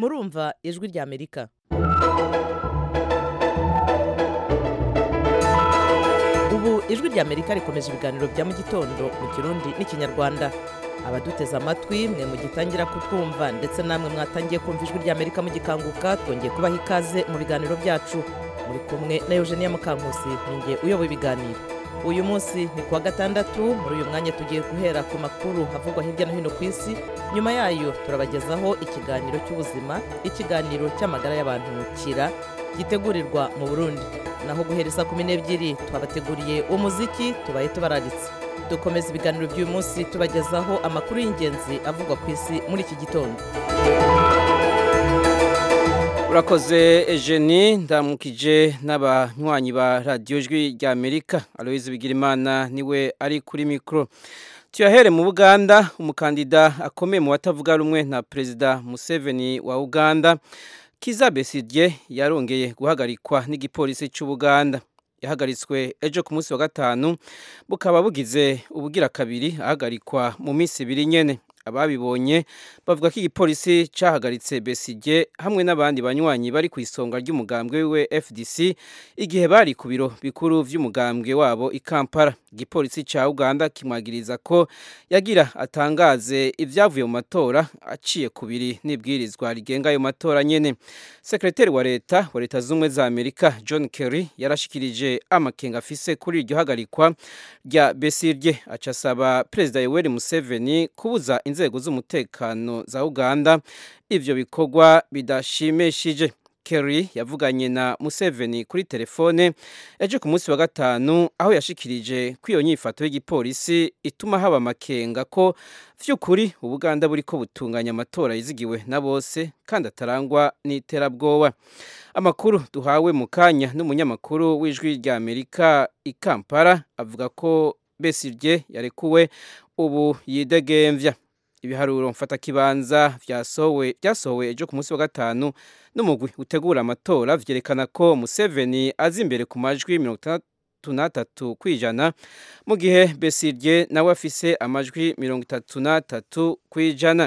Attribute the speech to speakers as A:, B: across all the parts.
A: murumva ijwi rya amerika ubu ijwi rya amerika rikomeje ibiganiro bya mu gitondo mu kirundi n'ikinyarwanda abaduteze amatwi mwe mugitangira kutwumva ndetse namwe mwatangiye kumva ijwi rya amerika mugikanguka twongeye kubaha ikaze mu biganiro byacu muri kumwe na eugenia mukankusi ninjye uyoboye ibiganiro uyu munsi ni kuwa gatandatu muri uyu mwanya tugiye guhera ku makuru havugwa hirya no hino ku isi nyuma yayo turabagezaho ikiganiro cy'ubuzima ikiganiro cy'amagara y'abantu kira gitegurirwa mu burundi naho guhereza kumi n'ebyiri twabateguriye umuziki tubaye tubararitse dukomeza ibiganiro by'uyu munsi tubagezaho amakuru y'ingenzi avugwa ku isi muri iki gitondo
B: urakoze ejeni ndamukije n'abanywanyi ba radiyo jwi rya amerika aloyizi bigirimana niwe ari kuri mikoro tuyahere mu buganda umukandida akomeye mu batavuga rumwe na perezida museveni wa uganda kiza besigye yarongeye guhagarikwa n'igipolisi cy'ubuganda yahagaritswe ejo ku munsi wa gatanu bukaba bugize ubugira kabiri ahagarikwa mu minsi ibiri nyene ababibonye bavuga ko igipolisi cyahagaritse besigye hamwe n'abandi banywanyi bari ku isonga ry'umugambwe wiwe fdc igihe bari ku biro bikuru by'umugambwe wabo i kampala igipolisi cya uganda kimwagiriza ko yagira atangaze ibyavuye mu matora aciye ku biri n'ibwirizwa rigenga ayo matora nyene sekreteri wa leta wa leta z'ubumwe za amerika john kerry yarashikirije amakenga afise kuri iryo hagarikwa rya besirye aca asaba perezida yoweri museveni kubuza inzego z'umutekano za uganda ivyo bikorwa bidashimishije Kerry yavuganye na Museveni kuri telefone ejo ku munsi wa gatanu aho yashikirije ko iyo nyifato y'igipolisi ituma haba amakenga ko vy'ukuri ubuganda buriko butunganya amatora yizigiwe na bose kandi atarangwa n'iterabwoba amakuru duhawe mu kanya n'umunyamakuru w'ijwi rya Amerika i Kampala avuga ko Besigye yarekuwe ubu yidegemvya ibiharuro mfatakibanza vyasohowe vyasohowe ejo ku munsi wa gatanu n'umugwi utegura amatora vyerekana ko Museveni azi imbere ku majwi mirongo itandatu n'atatu kw'ijana mu gihe Besigye nawe afise amajwi mirongo itatu n'atatu kw'ijana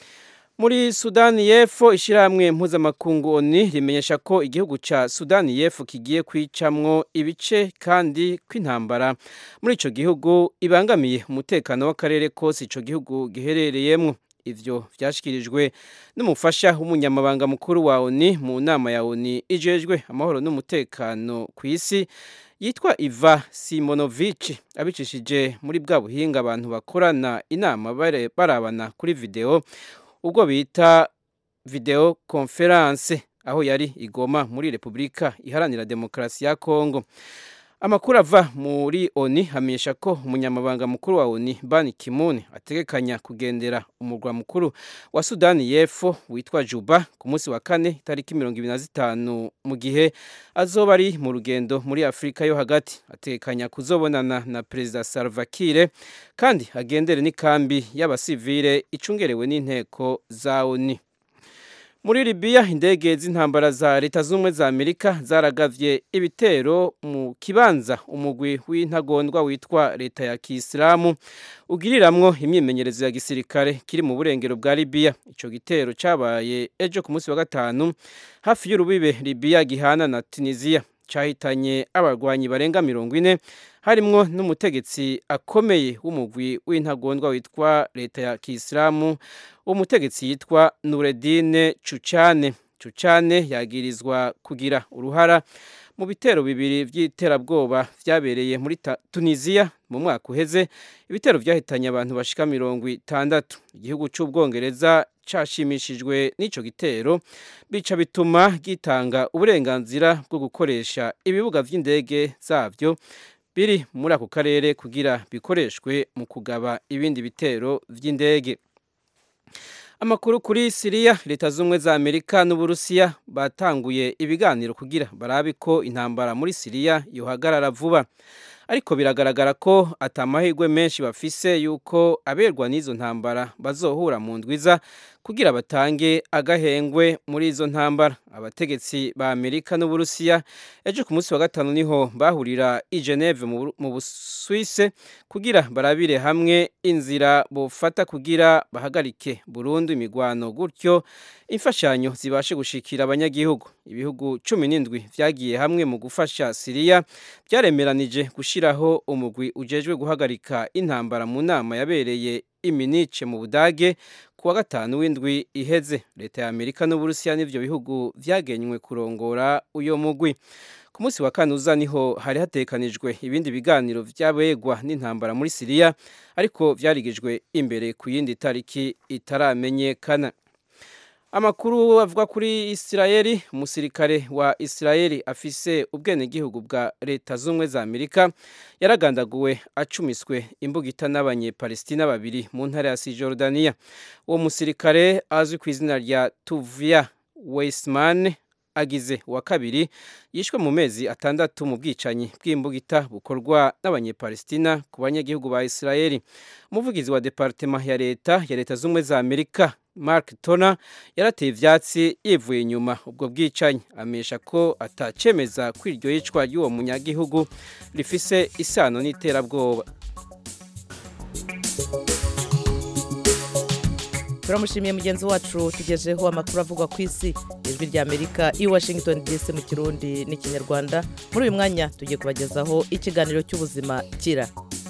B: muri sudani y'epfo ishyirahamwe mpuzamakungu oni rimenyesha ko igihugu cya sudani y'epfo kigiye kwicamwo ibice kandi kw'intambara muri icyo gihugu ibangamiye umutekano w'akarere kose icyo gihugu giherereyemo ivyo vyashikirijwe n'umufasha w'umunyamabanga mukuru wa oni mu nama ya oni ijejwe amahoro n'umutekano ku isi yitwa Iva Simonovic abicishije muri bwa buhinga abantu bakorana inama barabana kuri video ubwo bita video conference aho yari igoma muri Republika Iharanira Demokarasi ya Kongo amakuru ava muri oni hamenyesha ko umunyamabanga mukuru wa oni Ban Ki-moon ategekanya kugendera umurwa mukuru wa Sudani y'Epfo witwa Juba ku munsi wa kane itariki mirongo ibiri na zitanu mu gihe azoba ari mu rugendo muri Afurika yo hagati ategekanya kuzobonana na Perezida Salva Kiir kandi agendere n'ikambi y'abasivile icungerewe n'inteko za oni muri Libya indege z'intambara za leta z'ubumwe za Amerika zaragavye ibitero mu kibanza umugwi w'intagondwa witwa leta ya Kisilamu ugiriramwo imyimenyerezo ya gisirikare kiri mu burengero bwa Libya ico gitero cabaye ejo ku munsi wa gatanu hafi y'urubibe Libya gihana na Tunisia cahitanye abarwanyi barenga mirongo ine harimwo n'umutegetsi akomeye w'umugwi w'intagondwa witwa leta ya Kisilamu umutegetsi yitwa Nureddine Chuchane Chuchane yagirizwa kugira uruhara mu bitero bibiri by'iterabwoba vyabereye muri Tunisia mu mwaka uheze ibitero vyahitanye abantu bashika mirongo itandatu igihugu c'ubwongereza cashimishijwe n'ico gitero bica bituma gitanga uburenganzira bwo gukoresha ibibuga vy'indege zavyo biri muri ako karere kugira bikoreshwe mu kugaba ibindi bitero vy'indege amakuru kuri siriya leta z'ubumwe za amerika n'uburusiya batanguye ibiganiro kugira barabe ko intambara muri siriya yohagarara vuba ariko biragaragara ko atamahirwe menshi bafise yuko aberwa n'izo ntambara bazohura mu ndwiza kugira batange agahengwe muri izo ntambara abategetsi ba amerika n'uburusiya ejo ku munsi wa gatanu niho bahurira i geneve mu busuwise kugira barabire hamwe inzira bufata kugira bahagarike burundu imigwano gutyo imfashanyo zibashe gushikira abanyagihugu ibihugu cumi n'indwi vyagiye hamwe mu gufasha siriya byaremeranije gushiraho umugwi ujejwe guhagarika intambara mu nama yabereye iminice mu budage ku wa gatanu w'indwi iheze leta ya amerika n'uburusiya n'ivyo bihugu vyagenywe kurongora uyo mugwi ku munsi wa kane uza niho hari hatekanijwe ibindi biganiro vy'abegwa n'intambara muri siriya ariko vyarigijwe imbere ku yindi tariki itaramenyekana amakuru avuga kuri isirayeli umusirikare wa isirayeli afise ubwenegihugu bwa leta z'ubumwe za amerika yaragandaguwe acumiswe imbugita n'abanyepalestina babiri mu ntara ya sijordaniya uwo musirikare azwi ku izina rya tuvia weisman agize uwa kabiri yishwe mu mezi atandatu mu bwicanyi bw'imbugita bukorwa n'abanyepalestina ku banyagihugu ba isirayeli umuvugizi wa departema ya leta ya leta z'ubumwe za amerika mark tona yarateye ivyatsi yivuye inyuma ubwo bwicanyi amesha ko atacemeza ko iryo yicwa ry'uwo munyagihugu rifise isano n'iterabwoba
A: turamushimiye mugenzi wacu tugejeho amakuru avugwa ku isi ijwi rya amerika i washington dc mu kirundi n'ikinyarwanda muri uyu mwanya tugiye kubagezaho ikiganiro cy'ubuzima kira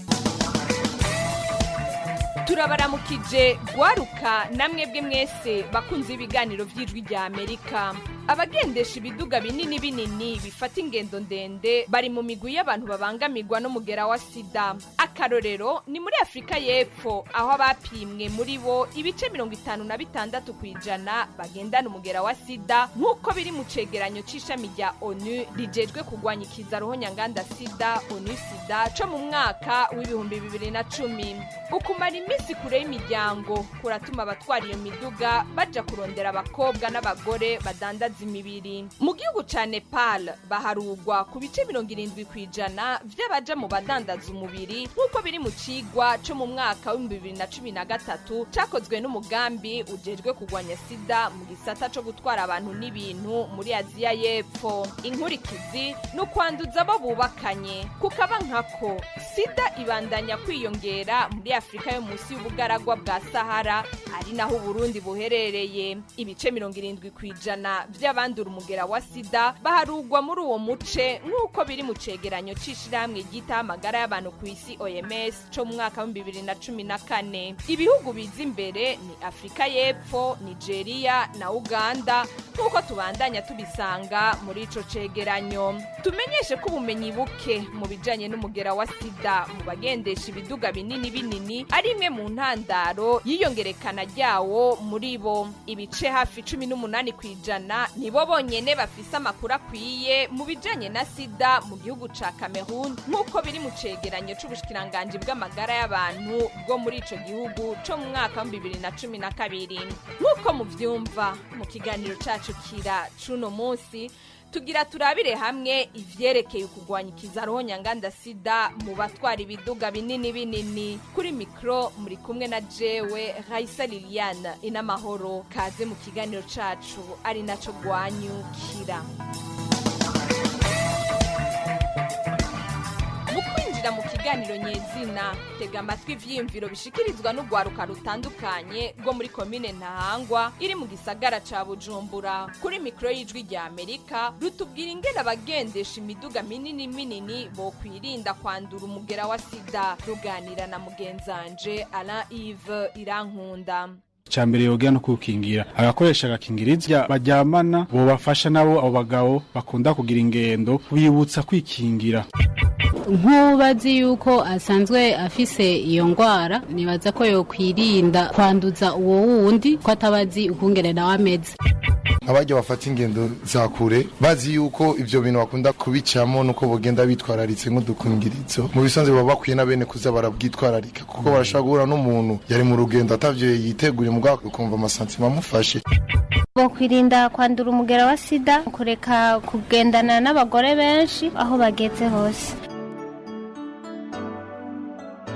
C: turabaramukije gwaruka namwebwe mwese bakunze ibiganiro by'ijwi rya amerika abagendesha ibiduga binini binini bifata ingendo ndende bari mu migwi y'abantu babangamirwa n'umugera wa sida akarorero ni muri afurika y'epfo aho abapimwe muri bo ibice mirongo itanu na bitandatu ku ijana bagendana umugera wa sida nk'uko biri mu cegeranyo c'ishami rya onu rijejwe kurwanya ikizaruho nyanganda sida onu sida co mu mwaka w'ibihumbi bibiri na cumi ukumara iminsi kure y'imiryango kuratuma abatwara iyo miduga baja kurondera abakobwa n'abagore badandaza imibiri mu gihugu ca nepal baharugwa ku bice mirongo irindwi ku ijana vy'abaja mu badandaza umubiri nk'uko biri mu cigwa co mu mwaka w'ibihumbi bibiri na cumi na gatatu cakozwe n'umugambi ujejwe kurwanya sida mu gisata co gutwara abantu n'ibintu muri aziya y'epfo inkurikizi ni ukwanduza abo bubakanye kukaba nkako sida ibandanya kwiyongera muri afurika yo munsi y'ubugaragwa bwa sahara ari naho uburundi buherereye ibice mirongo irindwi ku ijana vy'abandura umugera wa sida baharugwa muri uwo muce nk'uko biri mu cegeranyo c'ishirahamwe ryitaho amagara y'abantu ku isi oms co mu mwaka w'ibihumbi bibiri na cumi na kane ibihugu biza imbere ni afurika y'epfo nigeria na uganda nk'uko tubandanya tubisanga muri ico cegeranyo tumenyeshe ko ubumenyi buke mu bijanye n'umugera wa sida mu bagendesha ibiduga binini binini ari imwe mu ntandaro y'iyongerekana ryawo muri bo ibice hafi cumi n'umunani ku ijana nibo bonyene bafise amakuru akwiye mu bijanye na sida mu gihugu ca cameroon nk'uko biri mu cegeranyo c'ubushikiranganji bw'amagara y'abantu bwo muri ico gihugu co mu mwaka wa bibiri na cumi na kabiri nk'uko muvyumva mu kiganiro cacu kira c'uno munsi tugira turabire hamwe ivyerekeye ukugwanya ikizaroho nyanganda sida mu batwara ibiduga binini binini kuri mikro muri kumwe na jewe raisa liliane inamahoro kaze mu kiganiro cacu ari naco gwanyukira mu kwinjira mu kiganiro nyezina tega amatwi ivyiyumviro bishikirizwa n'urwaruka rutandukanye rwo muri komine ntahangwa iri mu gisagara ca bujumbura kuri mikoro y'ijwi rya amerika rutubwira ingene abagendesha imiduga minini minini bokwirinda kwandura umugera wa sida ruganira na mugenzanje alain ive irankunda
D: cyambere yoga no kukingira agakoresha agakingiriza baryamana bobafasha nabo abo bagabo bakunda kugira ingendo bibutsa kwikingira
E: nk'ubazi yuko asanzwe afise iyo ngwara nibaza ko yokwirinda kwanduza uwo wundi ko atabazi ukungene nawe ameze
F: abajya bafata ingendo za kure bazi yuko ibyo bintu bakunda kubicamo nuko bagenda bitwararitse nk'udukingirizo mu bisanzwe baba bakwiye na bene kuza barabwitwararika kuko barashobora guhura n'umuntu yari mu rugendo atavyo yiteguriye mu bwako ukumva amasantima amufashe
G: bokwirinda kwandura umugera wa sida kureka kugendana n'abagore benshi aho bageze hose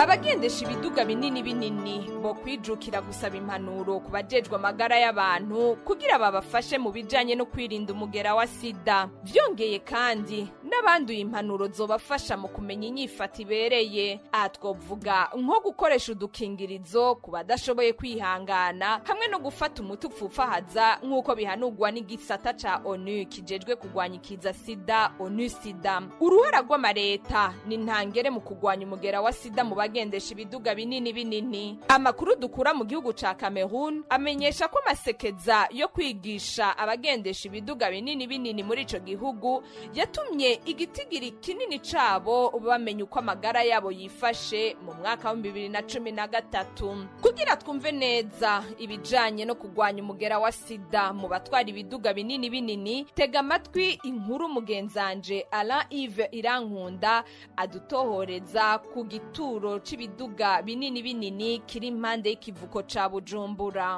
C: abagendesha ibiduga binini binini bo kwijukira gusaba impanuro ku bajejwe amagara y'abantu kugira babafashe mu bijanye no kwirinda umugera wa sida vyongeye kandi n'abanduye impanuro zobafasha mu kumenya inyifata ibereye aha twovuga nko gukoresha udukingirizo ku badashoboye kwihangana hamwe no gufata umuti upfufahaza nk'uko bihanurwa n'igisata ca onu kijejwe kurwanya ikiza sida onu sida uruhara rw'amareta ni ntangere mu kurwanya umugera wa sida mu bagendesha ibiduga binini binini amakuru dukura mu gihugu ca cameroon amenyesha ko amasekeza yo kwigisha abagendesha ibiduga binini binini muri ico gihugu yatumye igitigiri kinini cabo bamenya uko amagara yabo yifashe mu mwaka wa bibiri na cumi na gatatu kugira twumve neza ibijanye no kurwanya umugera wa sida mu batwara ibiduga binini binini tega amatwi inkuru mugenzanje alain ive irankunda adutohoreza ku gituro c'ibiduga binini binini kiri impande y'ikivuko ca bujumbura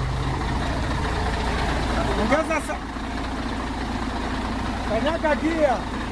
H: Ongeza sa... Kanyaga gia.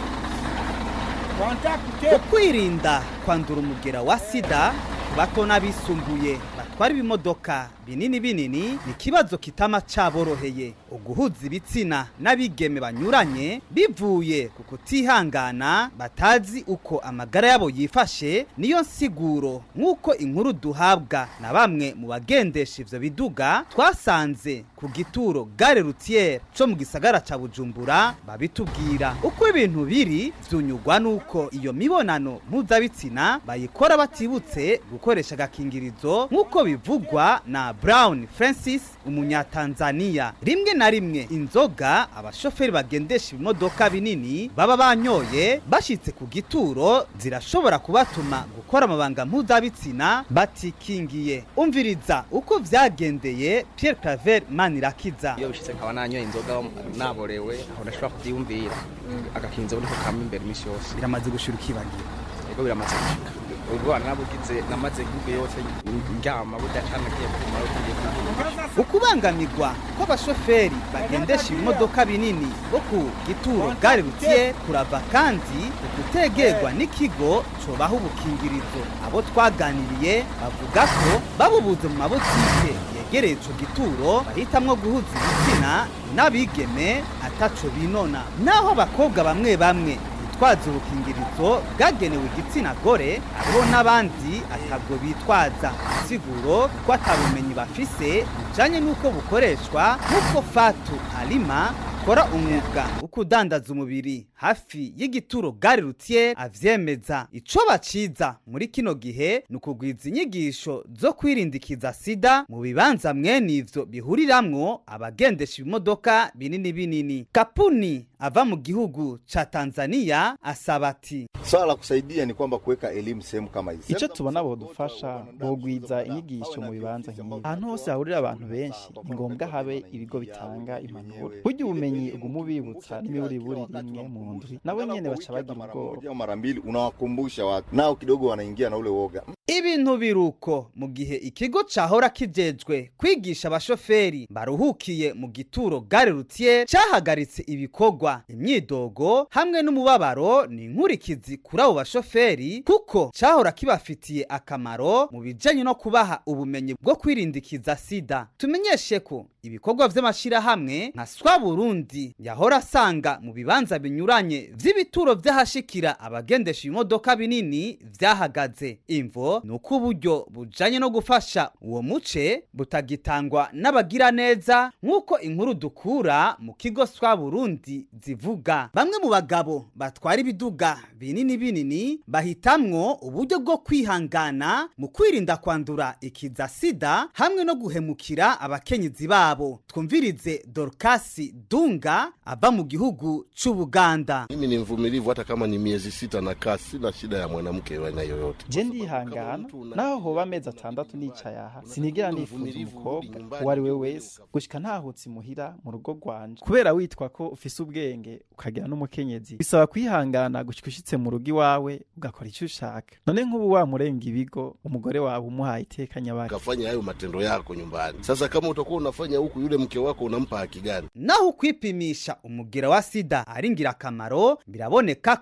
H: Wanataka kuketi.
I: ukwirinda kwandura umugera wa sida ku bato n'abisumbuye batwara ibimodoka binini binini ni ikibazo kitama caboroheye uguhuza ibitsina n'abigeme banyuranye bivuye ku kutihangana batazi uko amagara yabo yifashe niyo nsiguro nk'uko inkuru duhabwa na bamwe mu bagendesha ivyo biduga twasanze ku gituro gare rutiere co mu gisagara ca bujumbura babitubwira uko ibintu biri vyunyugwa n'uko iyo mibonano mpuzabitsina bayikora batibutse gukoresha agakingirizo nk'uko bivugwa na brown francis umunyatanzaniya rimwe na rimwe inzoga abashoferi bagendesha ibimodoka binini baba banyoye bashitse ku gituro zirashobora kubatuma gukora amabanga mpuzabitsina batikingiye umviriza uko vyagendeye pierre claver manirakiza
J: iyo bishitse nkaba nanyoye inzoga naborewe aho ndashobora kuvyiyumvira agakinzo niko kama imbere imisi yose
I: biramaze gushira ukibagira
J: ego biramaze gushika ubwo bana nabugize namaze nk'ubwo yose ndyama budacana agiye kumara ugiye kugira
I: ukubangamirwa kw'abashoferi bagendesha ibimodoka binini bo ku gituro gare rutiye kurava kandi ukutegerwa n'ikigo cobaha ubukingirizo abo twaganiriye bavuga ko babubuze mu mabutike yegereye ico gituro bahitamwo guhuza ibitsina n'abigeme ataco binona naho abakobwa bamwe bamwe bitwaza ubukingirizo bwagenewe igitsina gore hariho n'abandi atabwo bitwaza siguro ko atabumenyi bafise bijanye n'uko bukoreshwa nk'uko fatu alima akora umwuga wo kudandaza umubiri hafi y'igituro gare rutiye avyemeza ico baciza muri kino gihe ni ukugwiza inyigisho zo kwirindikiza sida mu bibanza mwene ivyo bihuriramwo abagendesha ibimodoka binini binini kapuni ava mu gihugu ca tanzania asaba ati
K: swala la kusaidia ni kwamba kuweka elimu sehemu kama hizi
L: icyo tubona bodufasha bogwiza inyigisho mu bibanza nk'ibi ahantu hose hahurira abantu benshi ni ngombwa habe ibigo bitanga impanuro burya ubumenyi uguma ubibutsa n'imiburiburi rimwe mu ndwi nabo nyene baca bagira ubwoba
K: mara mbili unawakumbusha watu nao kidogo wanaingia na ule woga
I: ibintu biruko mu gihe ikigo cahora kijejwe kwigisha abashoferi baruhukiye mu gituro gare rutiye cahagaritse ibikorwa imyidogo hamwe n'umubabaro ni inkurikizi kuri abo bashoferi kuko cahora kibafitiye akamaro mu bijanye no kubaha ubumenyi bwo kwirindikiza sida tumenyeshe ko ibikorwa vy'amashirahamwe nka swa burundi yahora asanga mu bibanza binyuranye vy'ibituro vy'ahashikira abagendesha ibimodoka binini vyahagaze imvo ni uko uburyo bujanye no gufasha uwo muce butagitangwa n'abagira neza nk'uko inkuru dukura mu kigo swa burundi zivuga bamwe mu bagabo batwara ibiduga binini binini bahitamwo uburyo bwo kwihangana mu kwirinda kwandura ikiza sida hamwe no guhemukira abakenyezi babo twumvirize dorkasi dunga ava mu gihugu c'ubuganda
M: mimi ni mvumilivu hata kama ni miezi sita na kaa sina shida ya mwanamke wa aina yoyote
L: je ndihangana naho hoba amezi atandatu nicaye aha sinigera nifuza umukobwa uwo ari we wese gushika ntahutse imuhira mu rugo rwanje kubera witwa ko ufise ubwenge ukagira n'umukenyezi bisaba kwihangana gushika ushitse mu rugo iwawe ugakora icyo ushaka none nk'ubu wamurenga ibigo umugore wawe umuhaye iteka nyabaki
M: ukafanya hayo matendo yako nyumbani sasa kama utakuwa unafanya huku yule mke wako unampa haki gani
I: naho kwipimisha umugera wa sida ari ngirakamaro biraboneka ko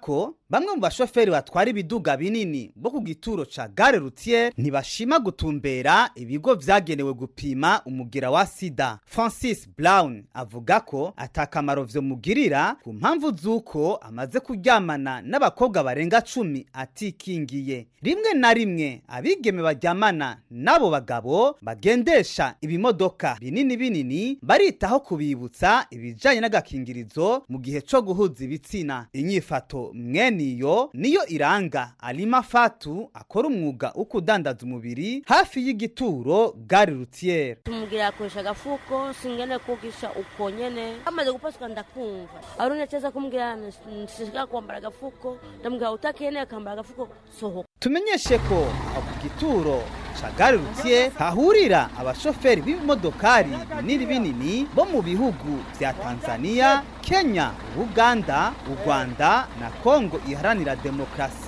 I: bamwe mu bashoferi batwara ibiduga binini bo ku gituro ca gare rutier ntibashima gutumbera ibigo vyagenewe gupima umugira wa sida francis brown avuga ko atakamaro vyomugirira ku mpamvu z'uko amaze kuryamana n'abakobwa barenga cumi atikingiye rimwe na rimwe abigeme baryamana n'abo bagabo bagendesha ibimodoka binini binini baritaho kubibutsa ibijanye n'agakingirizo mu gihe co guhuza ibitsina inyifato mweniyo niyo iranga alima fatu akora umwuga wo kudandaza umubiri hafi y'igituro gare rutiere
N: tumugira akoresha agafuko singene kugisha uko nyene amaze gupasuka ndakumva arone cheza kumgira nshika kwambara agafuko ndamubwira utakeneye akambara agafuko sohoka
I: tumenyeshe ko aho ku gituro ca gare rutier hahurira abashoferi b'ibimodokari binini binini bo mu bihugu vya tanzania kenya uganda u rwanda na kongo iharanira demokarasi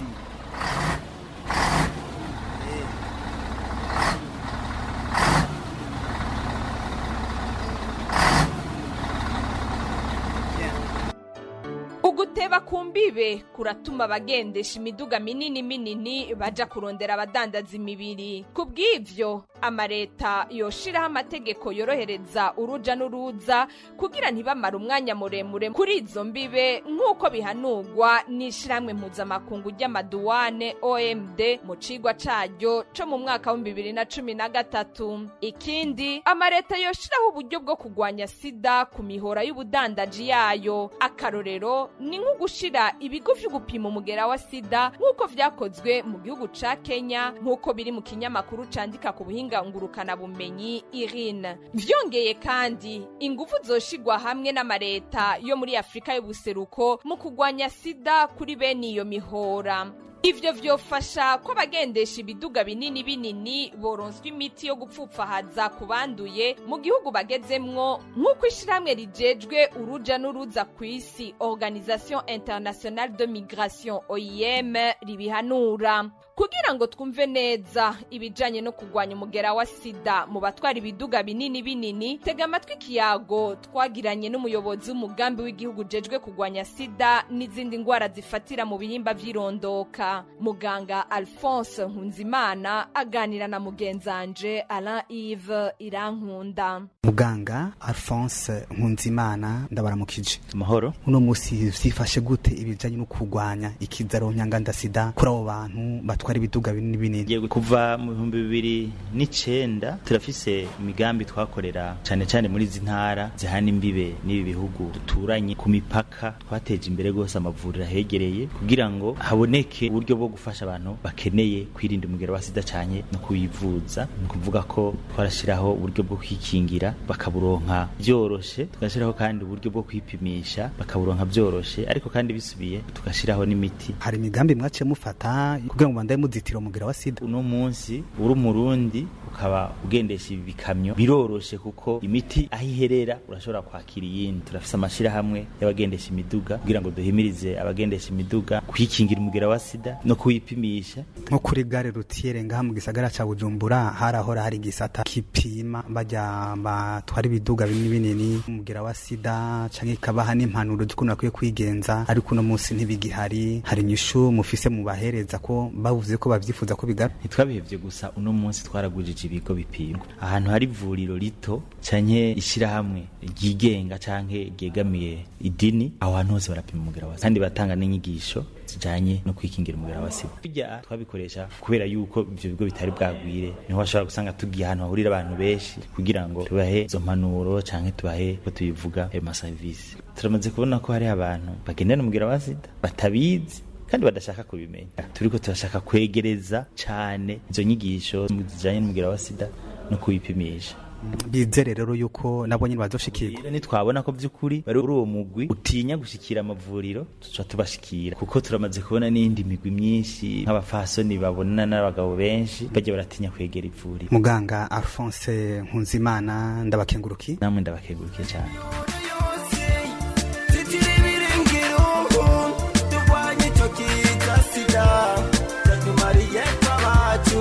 C: uguteba ku mbibe kuratuma abagendesha imiduga minini minini baja kurondera abadandaza imibiri ku bw'ivyo amareta yoshiraho amategeko yorohereza uruja n'uruza kugira ntibamare umwanya muremure kuri izo mbibe nk'uko bihanurwa n'ishirahamwe mpuzamakungu ry'amaduwane omd mu cigwa caryo co mu mwaka w'ibihumbi bibiri na cumi na gatatu ikindi amareta yoshiraho uburyo bwo kugwanya sida ku mihora y'ubudandaji yayo akarorero ni nko gushira ibigo vyo gupima umugera wa sida nk'uko vyakozwe mu gihugu ca kenya nk'uko biri mu kinyamakuru candika ku buhinga ngurukana bumenyi irine vyongeye kandi ingufu zoshigwa hamwe n'amareta yo muri afurika y'ubuseruko mu kugwanya sida kuri bene iyo mihora ivyo vyofasha ko abagendesha ibiduga binini binini boronswa imiti yo gupfupfahaza ku banduye mu gihugu bagezemwo nk'uko ishirahamwe rijejwe uruja n'uruza ku isi organisation internationale de migration oim ribihanura kugira ngo twumve neza ibijanye no kugwanya umugera wa sida mu batwara ibiduga binini binini tega amatwi ikiyago twagiranye n'umuyobozi w'umugambi w'igihugu ujejwe kugwanya sida n'izindi ngwara zifatira mu bihimba vy'irondoka muganga alphonse nkunzimana aganira na mugenzanje alain ive irankunda
I: muganga alphonse nkunzimana ndabaramukije
O: amahoro
I: uno musi vyifashe gute ibijanye no kugwanya ikizaro nyanganda sida kuri abo bantu batwara ibiduga binini binini
O: Yego, kuva mu bihumbi bibiri n'icenda turafise imigambi twakorera cane cane muri izi ntara zihana imbibe n'ibi bihugu duturanye ku mipaka twateje imbere rwose amavuriro ahegereye kugira ngo haboneke uburyo bwo gufasha abantu bakeneye kwirinda umugero wa sida canye no kuyivuza ni ukuvuga ko twarashiraho uburyo bwo kwikingira bakaburonka vyoroshe tugashiraho kandi uburyo bwo kwipimisha bakaburonka vyoroshe ariko kandi bisubiye tugashiraho n'imiti
I: hari imigambi mwace mufata kugira ngo bandaye muzitira umugera wa sida
O: uno munsi uri umurundi ukaba ugendesha ibi bikamyo biroroshe kuko imiti aho iherera urashobora kwakira iyindi turafise amashirahamwe y'abagendesha imiduga kugira ngo duhimirize abagendesha imiduga kwikingira umugera wa sida no kuwipimisha
I: nko kuri gare rutiere ngaha mu gisagara ca bujumbura harahora hari igisata kipima bajya batwara ibiduga binini binini umugera wa sida canke ikabaha n'impanuro z'ukuntu bakwiye kwigenza ariko uno munsi ntibigihari hari inyishu mufise mubahereza ko bavuze ko bavyifuza ko bigara
O: ntitwabihevye gusa uno munsi twaragujije ibigo bipimwa ahantu hari ivuriro rito canke ishirahamwe ryigenga canke ryegamiye idini aho hantu hose barapima umugera wa sida kandi batanga n'inyigisho zijanye no kwikingira umugera wa sida burya twabikoresha kubera yuko ivyo bigo bitari bwagwire niho bashobora gusanga tugiye ahantu hahurira abantu benshi kugira ngo tubahe izo mpanuro canke tubahe ko tubivuga ayo masavisi turamaze kubona ko hariho abantu bagendana umugera wa sida batabizi kandi badashaka kubimenya turiko turashaka kwegereza cane izo nyigisho zijanye n'umugera wa sida no kuwipimisha
I: bizere rero yuko nabo nyine bazoshikirwa
O: rero nitwabona ko by'ukuri bari uri uwo mugwi utinya gushikira amavuriro tuca tubashikira kuko turamaze kubona n'indi migwi myinshi nk'abafasoni babona n'abagabo benshi bajya baratinya kwegera ivuriro
I: muganga alphonse nkunzimana ndabakenguruki
O: namwe ndabakengurukiye cyane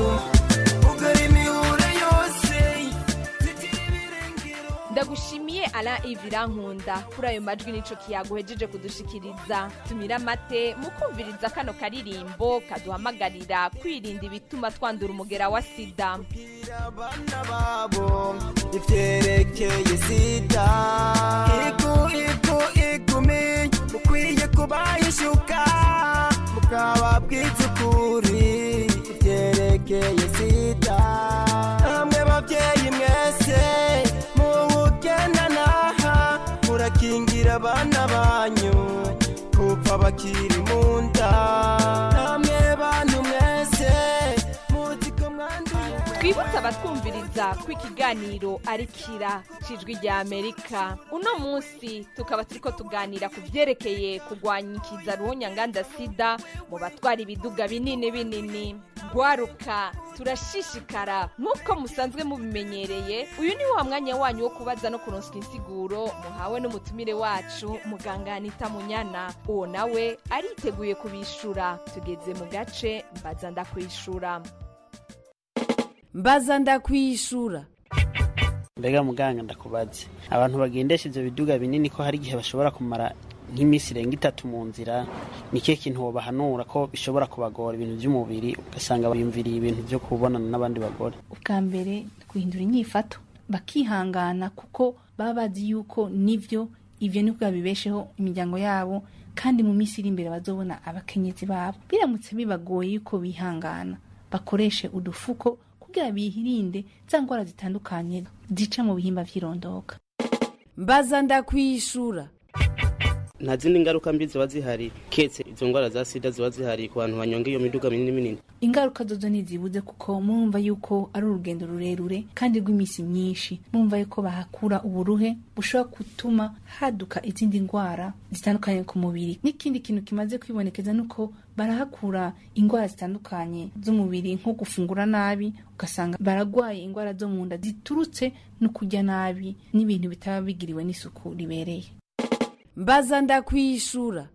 C: ndagushimiye ara ivirankunda kuri ayo majwi nico kiyaguhejeje kudushikiriza tumira amate mu kumviriza kano karirimbo kaduhamagarira kwirinda ibituma twandura umugera wa sida
P: babo ivyerekeye sida igu igu igumi mukwiye kubahishuka mukababwiza ukuri ivyerekeye sida namwe bavyeyi mwese muwugendanaha murakingira abana banyu kuva bakiri mu nda namwe bantu mwese muzi ko mwanduye
C: twibutse abatwumviriza ko ikiganiro ari kira cijwi rya amerika uno munsi tukaba turiko tuganira ku vyerekeye kurwanya ikiza ruhonyanganda sida mu batwara ibiduga binini binini gwaruka turashishikara nk'uko musanzwe mubimenyereye uyu ni wa mwanya wanyu wo kubaza no kuronswa insiguro muhawe n'umutumire wacu muganga anita munyana uwo nawe ariteguye kubishura tugeze mu gace mbaza ndakwishura
Q: mbaza ndakwishura
R: mbega muganga ndakubaze abantu bagendesha ivyo biduga binini ko hari igihe bashobora kumara nk'iminsi irenga itatu mu nzira ni kihe kintu wobahanura ko bishobora kubagora ibintu by'umubiri ugasanga biyumviriye ibintu byo kubonana n'abandi bagore
S: ubwa mbere guhindura inyifato bakihangana kuko baba bazi yuko nivyo ivyo nibwo babibesheho imiryango yabo kandi mu minsi iri imbere bazobona abakenyezi babo biramutse bibagoye yuko bihangana bakoreshe udufuko kugira bihirinde za ndwara zitandukanye zica mu bihimba vy'irondoka
Q: mbaza ndakwishura
R: nta zindi ngaruka mbi ziba zihari ketse izo ndwara za sida ziba zihari ku bantu banyonga iyo miduga minini minini
S: ingaruka zozo ntizibuze kuko murumva yuko ari urugendo rurerure kandi rw'iminsi myinshi murumva yuko bahakura uburuhe bushobora gutuma haduka izindi ndwara zitandukanye ku mubiri n'ikindi kintu kimaze kwibonekeza nuko barahakura indwara zitandukanye z'umubiri nko gufungura nabi ugasanga baragwaye indwara zo mu nda ziturutse no kurya nabi n'ibintu bitaba bigiriwe n'isuku ribereye
Q: mbaza ndakwishura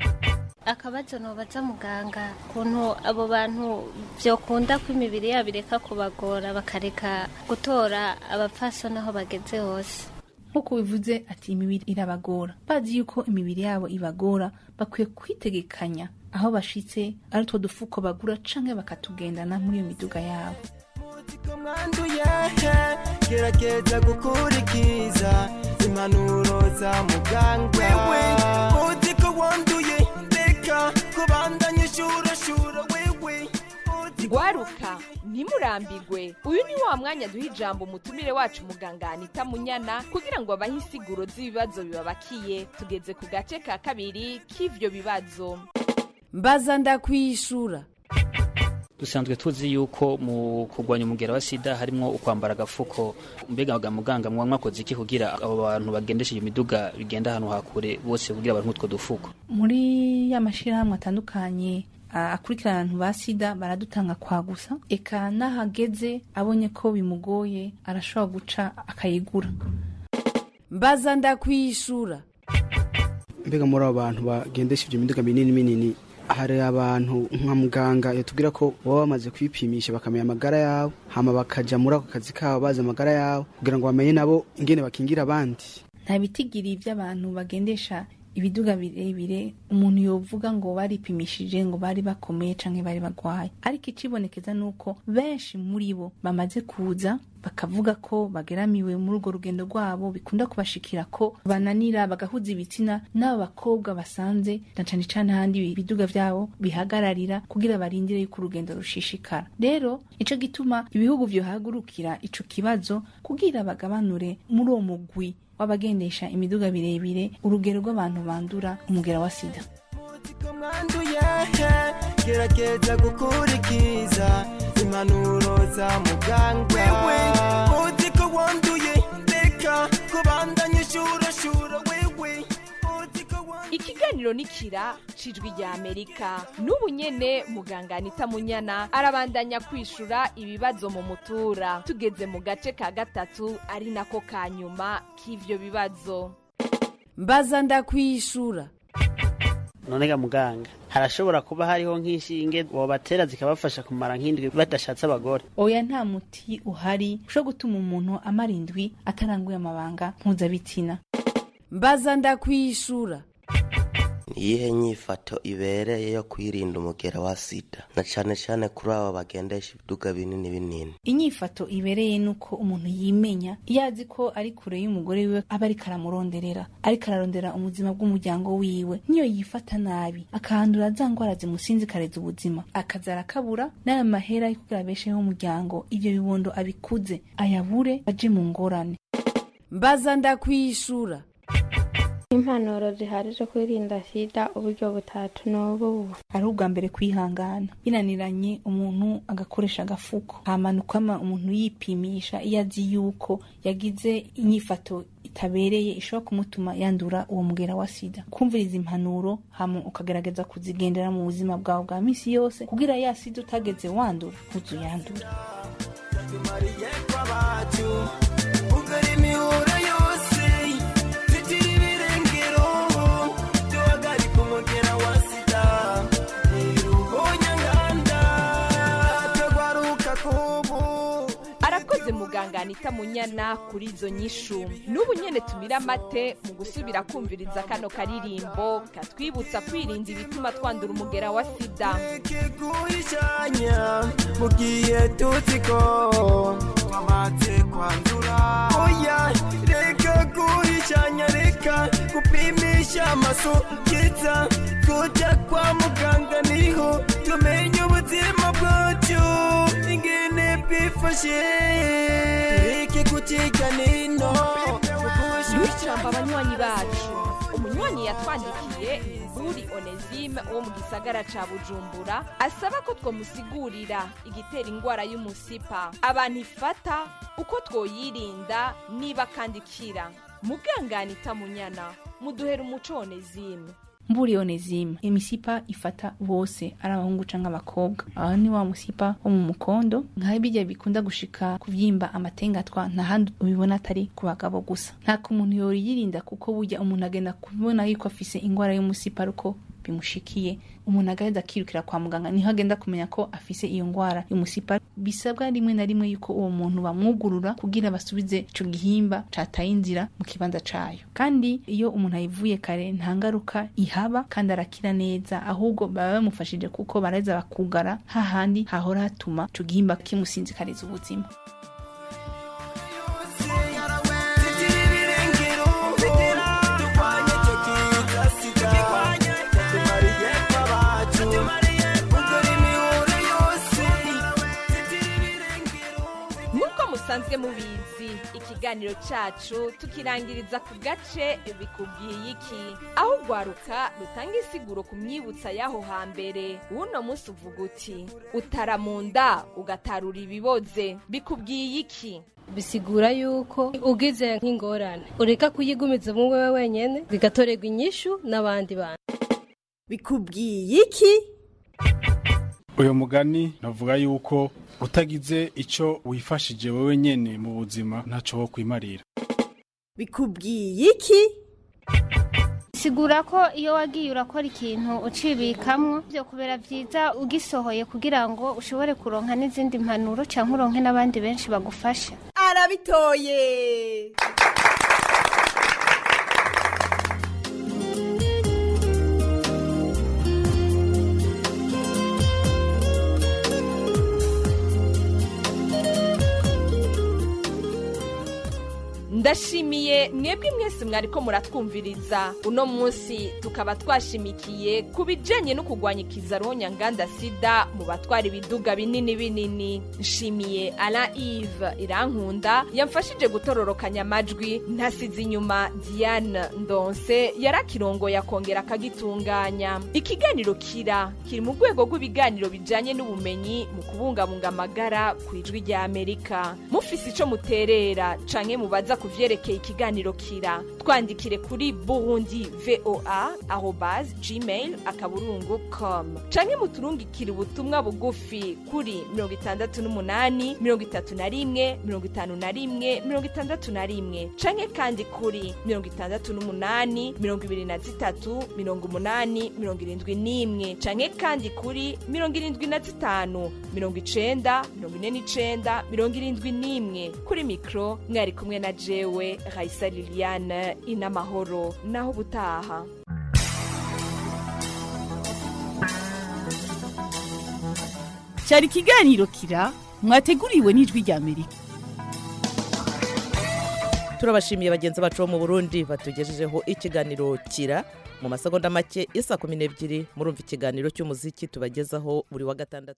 G: akabazo nobaza muganga kuntu abo bantu vyokunda ko imibiri yabo ireka kubagora bakareka gutora abapfasoni aho bageze hose
S: nk'uko bivuze ati imibiri irabagora bazi yuko imibiri yabo ibagora bakwiye kwitegekanya aho bashitse ari utwo dufuko bagura canke bakatugendana muri iyo miduga yabo
P: ko mwanduye gerageza gukurikiza impanuro za muganga wewe uzi ko wanduye reka kubandanya ishurashura wewe
C: gwaruka ntimurambigwe uyu ni wa mwanya duha ijambo umutumire wacu muganga anita munyana kugira ngo abahe insiguro z'ibibazo bibabakiye tugeze ku gace ka kabiri k'ivyo bibazo
Q: mbaza ndakwishura
T: dusanzwe tuzi yuko mu kurwanya umugera wa sida harimo ukwambara agafuko mbega ga muganga mwa mwakoze iki kugira abo bantu bagendesha iyo miduga bigenda ahantu hakure bose kugira abantu utwo dufuko
S: muri ya mashirahamwe atandukanye a- akurikirana abantu ba sida baradutanga kwa gusa eka n'ahageze abonye ko bimugoye arashobora guca akayigura
Q: mbaza ndakwishura
U: mbega muri abo bantu bagendesha ibyo miduga minini minini hari abantu nka muganga yatubwira ko baba bamaze kwipimisha bakamenya amagara yabo hama bakaja muri ako kazi kabo bazi amagara yabo kugira ngo bamenye nabo ingene bakingira abandi
S: nta bitigiri by'abantu bagendesha ibiduga birebire umuntu yovuga ngo baripimishije ngo bari bakomeye canke bari bagwaye ariko icibonekeza nuko benshi muri bo bamaze kuza bakavuga ko bageramiwe muri urwo rugendo rwabo bikunda kubashikira ko bananira bagahuza ibitsina n'abo bakobwa basanze na cane cane ahandi ibiduga vyabo bihagararira kugira barindire yuko urugendo rushishikara rero ico gituma ibihugu vyohagurukira ico kibazo kugira bagabanure muri uwo mugwi w'abagendesha imiduga birebire urugero rw'abantu bandura umugera wa sida
P: ko mwanduye gerageza gukurikiza impanuro za muganga wewe uzi ko wanduye reka kubandanya ishurashura wewe
C: ikiganiro nikira cijwi rya amerika n'ubu nyene muganga anita munyana arabandanya kwishura ibibazo mu mutura tugeze mu gace ka gatatu ari nako ka nyuma k'ivyo bibazo
Q: mbaza ndakwishura
R: none ga muganga harashobora kuba hariho nk'inshinge wobatera zikabafasha kumara nk'indwi badashatse abagore
S: oya nta muti uhari ushobora gutuma umuntu amara indwi ataranguye amabanga mpuzabitsina
Q: mbaza ndakwishura
B: iyihe nyifato ibereye yo kwirinda umugera wa sida na cane cane kuri abo bagendesha ibiduga binini binini
S: inyifato ibereye nuko umuntu yimenya iyo azi ko ari kure y'umugore wiwe aba ariko aramuronderera ariko ararondera ubuzima bw'umuryango wiwe niyo yifata nabi akahandura za ngwara zimusinzikariza ubuzima akaza arakabura n'aya mahera yo kugira abesheho umuryango ivyo bibondo abikuze ayabure aje mu ngorane
Q: mbaza ndakwishura
V: impanuro zihari zo kwirinda sida uburyo butatu n'ubu
S: ari ubwa mbere kwihangana binaniranye umuntu agakoresha agafuko hamanukama umuntu yipimisha iyo azi yuko yagize inyifato itabereye ishobora kumutuma yandura uwo mugera wa sida kumviriza impanuro hama ukagerageza kuzigendera mu buzima bwawe bwa misi yose kugira ya sida utageze wandura ntuzuyandura
P: tumariye kwabacu ugari imihuro yose zitira ibirengero duhagarika umugera wa sida iruhonyanganda tugwaruka kubu
C: arakoze muganga anita munyana kuri izo nyishu n'ubu nyene tumira amate mu gusubira kumviriza kano karirimbo katwibutsa kwirinda ibituma twandura umugera wa sida
P: guhishanya mu gihe tuzi ko twamaze kwandura oya reka guhishanya reka gupimisha amaso kiza tujya kwa muganga niho tumenya ubuzima bwacu ingene bwifashe tureke kuciga nino
C: ducamba abanywanyi bacu umunywanyi yatwandikiye ni mburi onesime wo mu gisagara ca bujumbura asaba ko twamusigurira igitera ingwara y'umusipa abantu ifata uko twoyirinda niba kandi ikira mugangana itamunyana muduhera umuco onesime
S: mburi onezime imisipa ifata bose ari abahungu canke abakobwa aho ni wa musipa wo mu mukondo nka bijya bikunda gushika kuvyimba amatengatwa nta handi ubibona atari ku bagabo gusa nta umuntu yoriyirinda kuko burya umuntu agenda kubona yuko afise ingwara y'umusipa ariko bimushikiye umuntu agaheza akirukira kwa muganga niho agenda kumenya ko afise iyo ngwara y'umusipa bisabwa rimwe na rimwe yuko uwo muntu bamwugurura kugira basubize ico gihimba cataye inzira mu kibanza cayo kandi iyo umuntu ayivuye kare nta ngaruka ihaba kandi arakira neza ahubwo baba bamufashije kuko baraheza bakugara hahandi hahora hatuma ico gihimba kimusinzikariza ubuzima
P: zitira ibirengero turwanye icyo kiza sida tumariye kwabacu ugari imihuro yose
C: nk'uko musanzwe mubizi ikiganiro cacu tukirangiriza ku gace bikubwiye iki aho ugwaruka rutanga isiguro ku myibutsa y'aho hambere w'uno munsi uvuga uti utara mu nda ugatarura ibiboze bikubwiye iki
W: bisigura yuko ugize nk'ingorane ureka kuyigumiza mu wewe wenyene bigatorerwa inyishu n'abandi bantu
Q: bikubwiye iki
D: uyu mugani navuga yuko utagize icyo wifashije wowe nyene mu buzima ntacyo wo kwimarira
Q: bikubwiye iki
G: sigura ko iyo wagiye urakora ikintu ucibikamwo byo kubera byiza ugisohoye kugira ngo ushobore kuronka n'izindi mpanuro cyangwa uronke n'abandi benshi bagufasha
Q: arabitoye
C: ndashimiye mwebwe mwese mwariko muratwumviriza uno munsi tukaba twashimikiye ku bijanye no kurwanya ikizaronya nganda sida mu batwara ibiduga binini binini nshimiye ala ive irankunda yamfashije gutororokanya amajwi ntasize inyuma diane ndonse yarakirongoye akongera akagitunganya ikiganiro kira kiri mu rwego rw'ibiganiro bijanye n'ubumenyi mu kubungabunga amagara ku ijwi rya amerika mufise ico muterera canke mubaza ku vyerekeye ikiganiro kira twandikire kuri burundi voa arobase gmail akaburungu com canke muturungikire ubutumwa bugufi kuri mirongo itandatu n'umunani mirongo itatu na rimwe mirongo itanu na rimwe mirongo itandatu na rimwe canke kandi kuri mirongo itandatu n'umunani mirongo ibiri na zitatu mirongo umunani mirongo irindwi n'imwe canke kandi kuri mirongo irindwi na zitanu mirongo icenda mirongo ine n'icenda mirongo irindwi n'imwe kuri mikro mwari kumwe na jewe raisa liliane inamahoro naho ubutaha
A: cyari ikiganiro kira mwateguriwe n'ijwi rya amerika
E: turabashimiye bagenzi bacu bo mu burundi batugejejeho ikiganiro kira mu masegonda make isa kumi n'ebyiri murumva ikiganiro cy'umuziki tubagezaho buri wa gatandatu